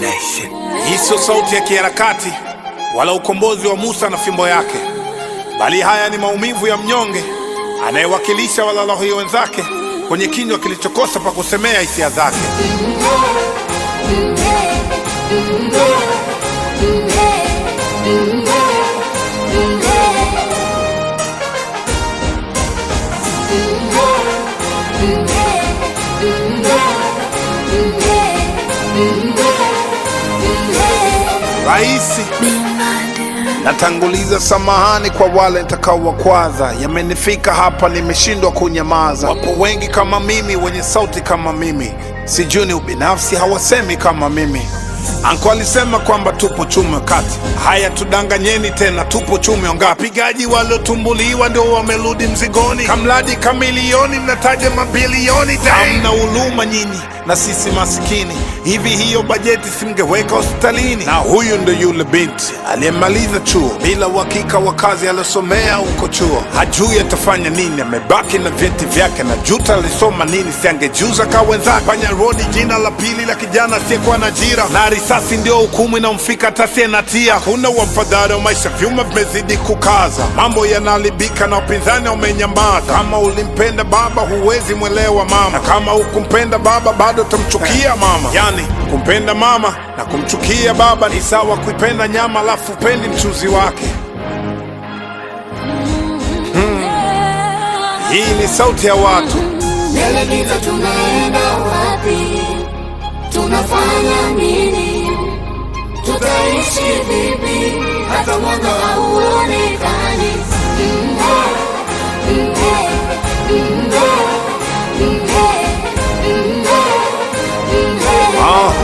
Hii sio sauti ya kiharakati wala ukombozi wa Musa na fimbo yake, bali haya ni maumivu ya mnyonge anayewakilisha walalahoi wenzake kwenye kinywa kilichokosa pa kusemea hisia zake. Raisi, natanguliza samahani kwa wale nitakaowakwaza. Yamenifika hapa, nimeshindwa kunyamaza. Wapo wengi kama mimi, wenye sauti kama mimi, sijui ni ubinafsi, hawasemi kama mimi. Anko alisema kwamba tupo chume kati. Haya, tudanganyeni tena, tupo chume ongapi? Wapigaji waliotumbuliwa ndio wamerudi mzigoni, kamradi kamilioni, mnataja mabilioni. Hamna huluma nyinyi na sisi masikini. Hivi hiyo bajeti simngeweka hospitalini? Na huyu ndo yule binti aliyemaliza chuo bila uhakika wa kazi aliyosomea huko chuo, hajui atafanya nini, amebaki na vyeti vyake na juta alisoma nini, siangejuza ka wenzake. Panya rodi jina la pili la kijana asiyekuwa na ajira, na risasi ndio hukumu inamfika hata na tia. Kuna wafadhali wa maisha, vyuma vimezidi kukaza, mambo yanaharibika na upinzani umenyamaza. Kama ulimpenda baba, huwezi mwelewa mama, na kama hukumpenda baba, bado utamchukia mama. Yani kumpenda mama na kumchukia baba ni sawa kuipenda nyama alafu upendi mchuzi wake. Hmm. Hii ni sauti ya watu Mbele giza, tunaenda wapi? Tunafanya nini? Tutaishi vipi? Hata mwanga hauonekani. Mhe, mhe, mhe, mhe, mhe, mhe. Ah.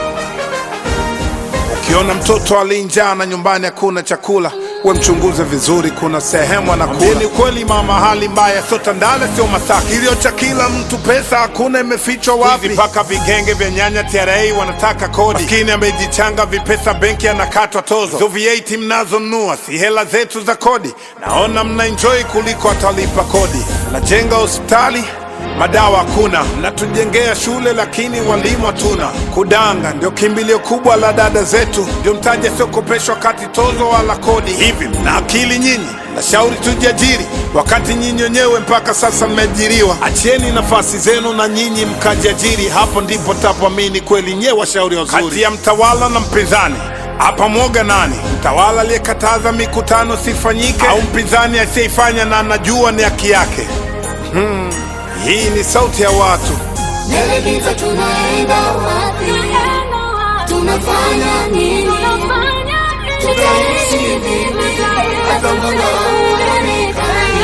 Ukiona mtoto alinjaa na nyumbani hakuna chakula, we mchunguze vizuri, kuna sehemu anakula. Ni kweli mama, hali mbaya, sio Tandale, sio Masaki. Kilio cha kila mtu, pesa hakuna, imefichwa wapi? Mpaka vigenge vya nyanya TRA wanataka kodi, maskini amejichanga vipesa, benki anakatwa tozo. Hizo VAT mnazonunua si hela zetu za kodi, naona mna enjoy kuliko atalipa kodi. Najenga hospitali madawa hakuna, mnatujengea shule lakini walimu hatuna. Kudanga ndio kimbilio kubwa la dada zetu, ndio mtaji asiokopeshwa kati tozo wala kodi. Hivi mna akili nyinyi? Nashauri tujiajiri, wakati nyinyi wenyewe mpaka sasa mmeajiriwa. Achieni nafasi zenu na nyinyi mkajiajiri, hapo ndipo tapoamini kweli nyewe washauri wazuri. Kati ya mtawala na mpinzani hapa mwoga nani? Mtawala aliyekataza mikutano sifanyike, au mpinzani asiyeifanya na anajua ni haki yake? Hii ni sauti ya watu. Mbele giza, tunaenda wapi? Tunafanya nini? Tutaishi vipi? Hata mwanga hauonekani.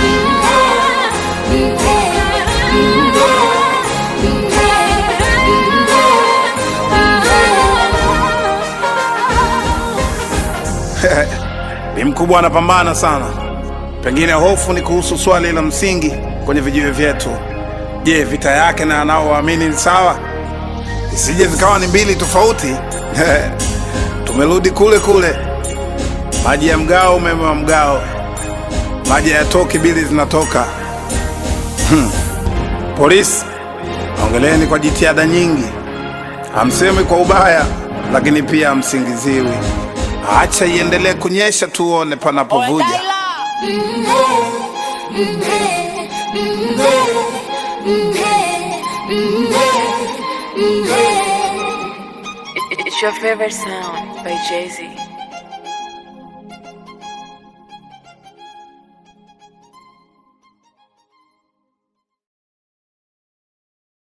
Mhe, mhe, mhe, mhe. Bi mkubwa anapambana sana. Pengine hofu ni kuhusu swali la msingi kwenye vijiwe vyetu. Je, vita yake na anaowaamini ni sawa? Isije zikawa ni mbili tofauti. Tumerudi kule kule, maji ya mgao, umeme wa mgao, maji hayatoki, bili zinatoka. Hmm. Polisi, ongeleni kwa jitihada nyingi, hamsemi kwa ubaya, lakini pia hamsingiziwi. Acha iendelee kunyesha, tuone panapovuja. It's your favorite sound by Jay Z.